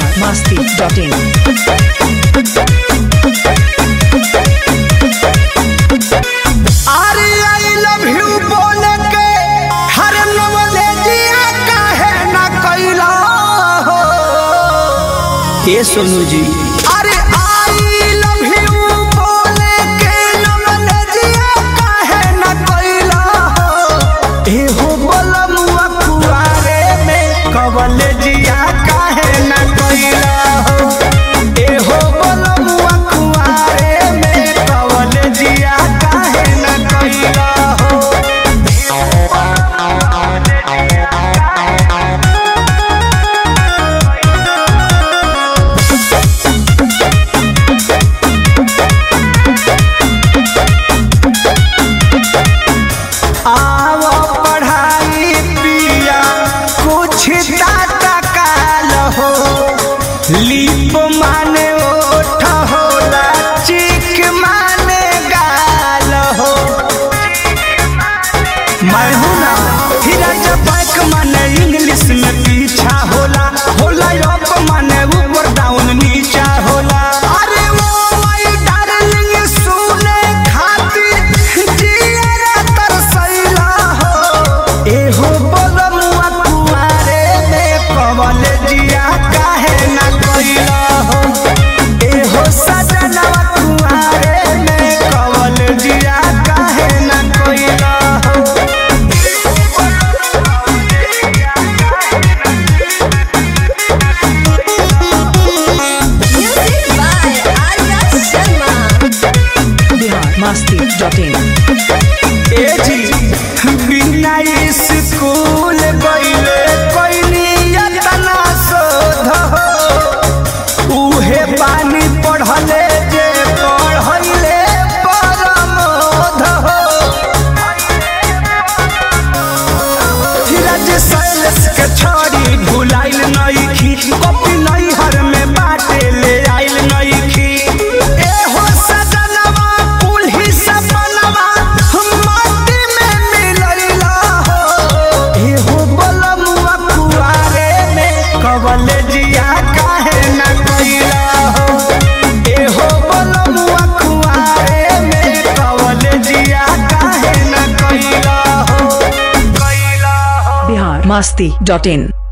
biharmasti.in अरे I love you बोल के हर नवले जिया काहे न कैला हो ये सोनू जी अरे आई लव यू बोल के नवले जिया काहे न कैला हो ए हो बोलमुआ कुआरे में कवले जिया काहे न कैला हो ए हो बोलमुआ कुआरे में कवले जिया काहे न कैला हो आव पढ़ाई पिया कुछ टाटा काल हो लीप माने ओठ होला चिक माने गाल हो मैं हूँ ना हीरा जब बैक माने इंग्लिश में पीछा होला होला अप माने ऊपर डाउन नीचा होला अरे वो माय डार्लिंग सुने खातिर जियरा तरसैला हो ए हो बोलमुआ कुआरे में कवल जिया काहे ना कैला हो ए हो सजनवा कुआरे में कवल जिया काहे ना कैला हो Music by Arya Sharma. biharmasti.in ए जी बिना स्कूल गईले कोई यतना शोध हो उहे पानी पढ़ले जे पढ़ले परमोध हो धीरज सैलस के छोड़ी भुलाइल नइखी कॉपी नई हर में बाटे ले आइल नइखी ए हो सजनवा पुलही सपनवा माटी में मिलैला हो ए हो बलमुआ कुआरे में कवल जिया काहे न कैला हो ए हो बलमुआ कुआरे में कवल जिया काहे न कैला हो कैला हो biharmasti.in